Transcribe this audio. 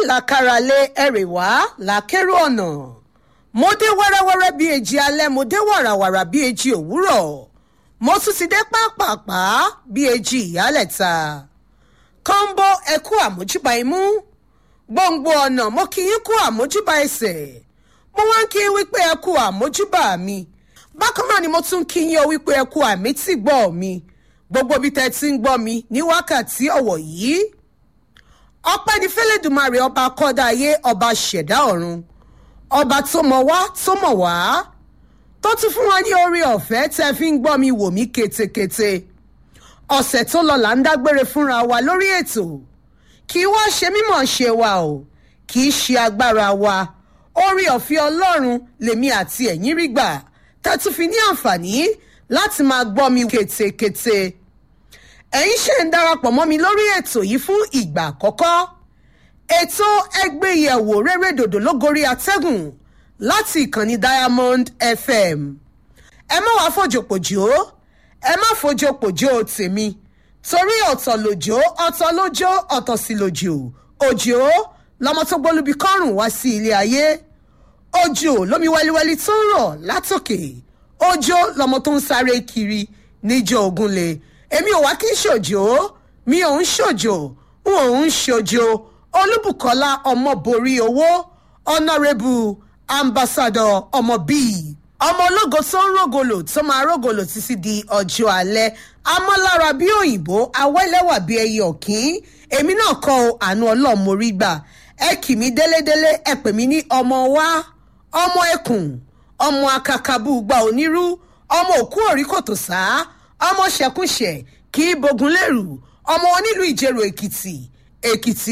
làkàràlẹ̀ ẹ̀rẹ̀wá làkèrò ọ̀nà mo dé wẹ́rẹ́wẹ́rẹ́ bíi èjì alẹ́ mo dé wàràwàrà bíi èjì òwúrọ̀ mo tún ti dé pápápá bíi èjì ìyálẹ̀ta kọ́ńbó ẹ̀kú àmójúbà imú gbòǹgbò ọ̀nà mo kì í kú àmójúbà ẹsẹ̀ mo wá ń kí i wípé ẹ̀kú àmójúbà mi bákan náà ni mo tún kí yín o wípé ẹ̀kú àmì tí gbọ́ mi gbogbo bí tẹ́ ti ń gbọ́ mi ní wákàtí ọ̀wọ̀ yìí ọpẹ́ ní fẹ́lẹ́dùmarè ọba akọ́dá ayé ọba ṣẹ̀dá ọ̀run ọba tó mọ̀ wá tó mọ̀ wá tó tún fún wa ní orí ọ̀fẹ́ tẹ́ fi ń gbọ́ mi wò mí ketekete ọ̀sẹ̀ tó lọ là ń dágbére fúnra wa lórí ètò kì í wá ṣe mímọ̀ ṣe wa o kì í ṣe agbára wa orí ọ̀fẹ́ ọlọ́run lèmi àti ẹ̀yin rí gbà tẹ́ tún fi ní àǹfààní láti máa gbọ́ mi ketekete ẹ̀yin ṣe ń darapọ̀ mọ́ mi lórí ètò yìí fún ìgbà àkọ́kọ́ ètò ẹgbẹ́yẹ̀wò rere dòdò lógorí atẹ́gùn láti ìkànnì diamond fm ẹ má wàá fòjòpòjò ẹ má fòjòpòjò tèmi torí ọ̀tọ̀ lòjò ọ̀tọ̀ lójó ọ̀tọ̀ sí lòjò òjò lọmọ tó gbólúbi kọ́rùn wá sí ilé ayé òjò lómi wẹ́líwẹ́lí tó ń rọ̀ látòkè òjò lọmọ tó ń sáré kiri níjọ ògúnlé èmi ò wá kí n ṣòjò mi ò ń ṣòjò n ò ń ṣòjò olúbùkọ́lá ọmọborí owó ọ̀nàrẹ́bù ambassadọ ọmọ bíi ọmọ ológo tó ń rògòlò tó máa rògòlò títí di ọjọ́ alẹ́ amọ́lára bí òyìnbó awẹ́lẹ́wà bí ẹyẹ ọ̀kín èmi náà kọ́ ọ àánú ọlọ́mọrí gbà ẹ kì mí délédélé ẹ pè mí ní ọmọ wa ọmọ ẹkùn ọmọ akakabú gba onírú ọmọ òkú òrí kòtò sá ọmọ ṣẹkúnṣẹ kì í bogun lérù ọmọ onílùú ìjẹrò èkìtì èkìtì